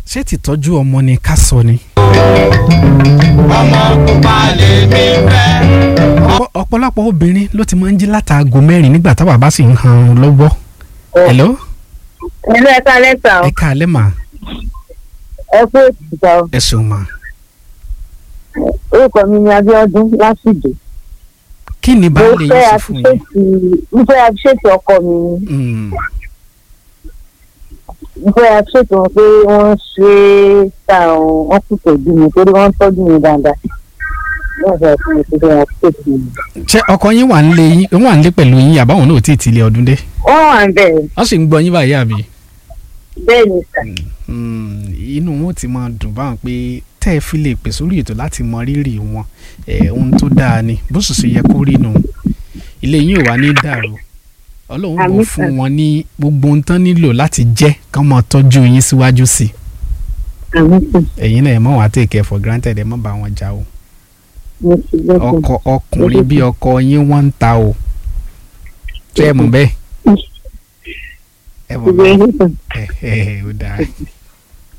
ṣé tìtọ́jú ọmọ ni ká sọ ni. ọmọ pupa lèmi fẹ́. Ọ̀pọ̀- ọ̀pọ̀lọpọ̀ obìnrin ló ti máa ń jí látàgò mẹ́rin nígbà táwa bá sì ń han lọ́wọ́. hello Ẹ̀lú ẹ̀ka lẹ́tà ẹ káalẹ́ mà ẹ kú òtítọ́ o. ẹ ṣeun mà. orúkọ mi ni Abíọ́dún Lásìdè. kí ni Mo baálé fẹ́ yín sọ fún yín. àfiṣètì mo fẹ́ àfiṣètì ọkọ mi ni. Mm, Mo fẹ́ àfiṣètì wọn pé wọ́n ṣe é ta àwọn wọn kù tọ́jú mi torí wọ́n ń tọ́jú mi dáadáa. Wọ́n fẹ́ fún mi pé wọ́n ṣètì mi. ṣé ọkọ yín wà nílé yín ó wà nílé pẹ̀lú yín àbáwọn náà ò tí ì tilẹ̀ ọdún dé. Wọ́n wà ń bẹ̀rẹ̀ wọ́n sì ń gbọ́ yín báyìí àbí. bẹ́ẹ̀ ni sà. Mm, inú wọn ti máa dùn báwọn pé tẹ́ ẹ fi lè pè sórí ètò láti mọ rírì wọn ẹ̀ ohun tó dáa ni bó sì ṣe yẹ kó rí nù ilé yín ò wá ní dàrú ọlọ́run bọ̀ Àmín, fún sir. wọn ní gbogbo ohun tán nílò láti jẹ́ kán máa tọ́jú yín síwájú sí i Àmì sàn. ẹ̀yin náà ẹ̀ mọ̀ wá take care for granted ẹ̀ mọ̀ bá wọn jà o Mo ti gbọ́ sàn. ọkọ ọkùnrin bí ọkọ yín wọ́n ń ta o ṣé ẹ mọ̀ bẹ́ẹ̀ ẹ mọ̀ Ìgbẹ́ bẹ́ẹ̀ yín sàn. ẹ ẹ ẹ ó dáa